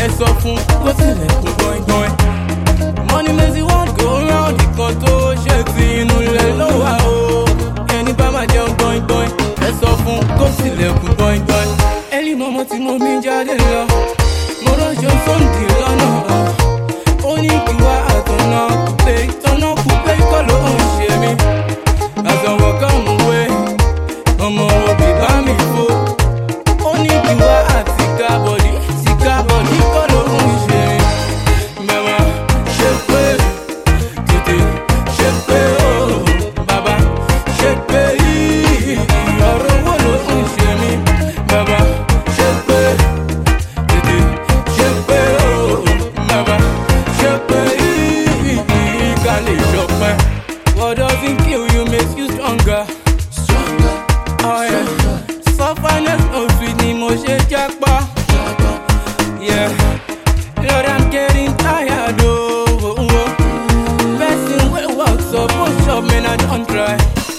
ẹ sọ fún kó tilẹ̀kùn gbọ̀ngbọ̀n. money lazy one go round nìkan tó ṣe ti inú ilẹ̀ ló wà o. ẹni bá máa jẹun gbọ̀ngbọ̀n ẹ sọ fún kó tilẹ̀kùn gbọ̀ngbọ̀n. ẹni mọ́mọ́ tí mo mi jáde lọ mo ránṣọ sóńdì lọ́nà ó ní kí wá àtọ̀nà kúpé tọ̀nà kúpé kọ́ ló ń ṣe mí. àtọ̀wọ̀ kan mú wé ọmọ òbí bá mi fò ó ní kí wá àti kábọ̀dì tí kábọ̀dì kọ́ ló ń ṣe mí. mẹ́wàá ṣe pé tètè ṣe pé ó bàbá ṣe pé yìí ọ̀rọ̀ wo ló ń ṣe mí. bàbá ṣe pé tètè ṣe pé ó bàbá ṣe pé yìí ká lè ṣọpẹ́. what doesn't kill you makes you stronger. Oh, yeah. Sufferness no sweet ni mo ṣe jápa. Yeah. Lord, I'm getting tired, oh. oh, oh. Person wey work suppose chop, man, I don try.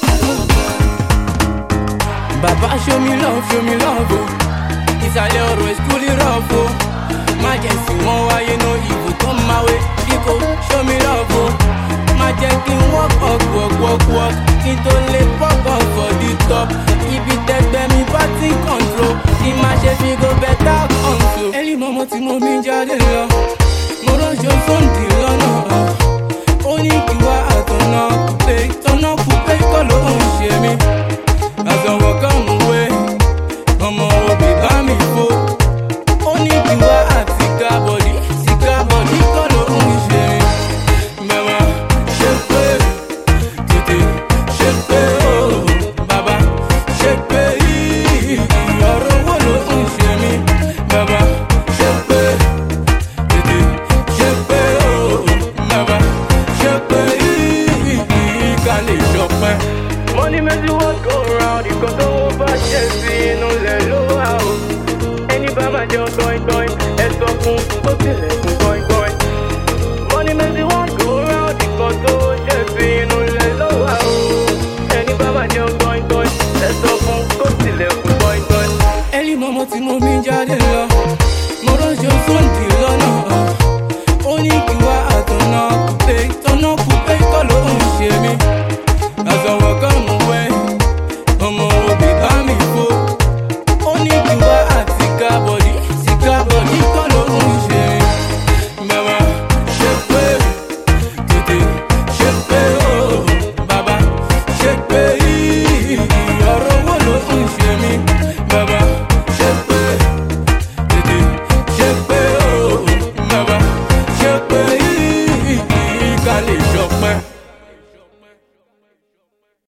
Baba show me love, show me love, oh. Ìsàlẹ̀ ọ̀rọ̀ is truly rough, oh. Má jẹ́ sí wọn wáyé, no evil come my way. Bíkò show me love, oh. Má jẹ́ kí n work, work, work, work, work. Kí n tó lè pop up for the top. Ibi tẹgbẹ́ mi bá ti ń control. Kí má ṣe fi go better control. Ẹni mọ́mọ́ tí mo mi jáde lọ. Mo ránṣọ sóńdì lọ́nà. Ó ní kí wá àtọ̀nà kúpé. Tọ̀nà kúpé kọ́ ló ń ṣe mí. Àtọ̀wọ̀ kan mú wé. Ọmọ òbí bá mi fò. Ó ní kí wá àti kábọ̀dì. Tí kábọ̀dì kọ́ ló ń ṣe mí. Mẹ́wàá ṣe pé tètè ṣe pé ó bàbá ṣe pé yìí ọ̀rọ̀ wo ló ń ṣe mí. Bàbá ṣe pé tètè ṣe pé ó bàbá ṣe pé yìí ká lè ṣọpẹ́. Money makes the world go round, ìkan tó wọ́n bá ṣe sí inú ilẹ̀ ló wà o. Ẹni bá máa jẹun gbọ̀ngbọ̀n, ẹ sọ fún kó tilẹ̀kùn gbọ̀ngbọ̀n. Money makes the world go round, ìkan tó ṣe sí inú ilẹ̀ ló wà o. Ẹni bá máa jẹun gbọ̀ngbọ̀n, ẹ sọ fún kó tilẹ̀kùn gbọ̀ngbọ̀n. Ẹni mọ́mọ́ tí mo mi jáde lọ, mo ránṣọ sóńdì lọ́nà. Ó ní kí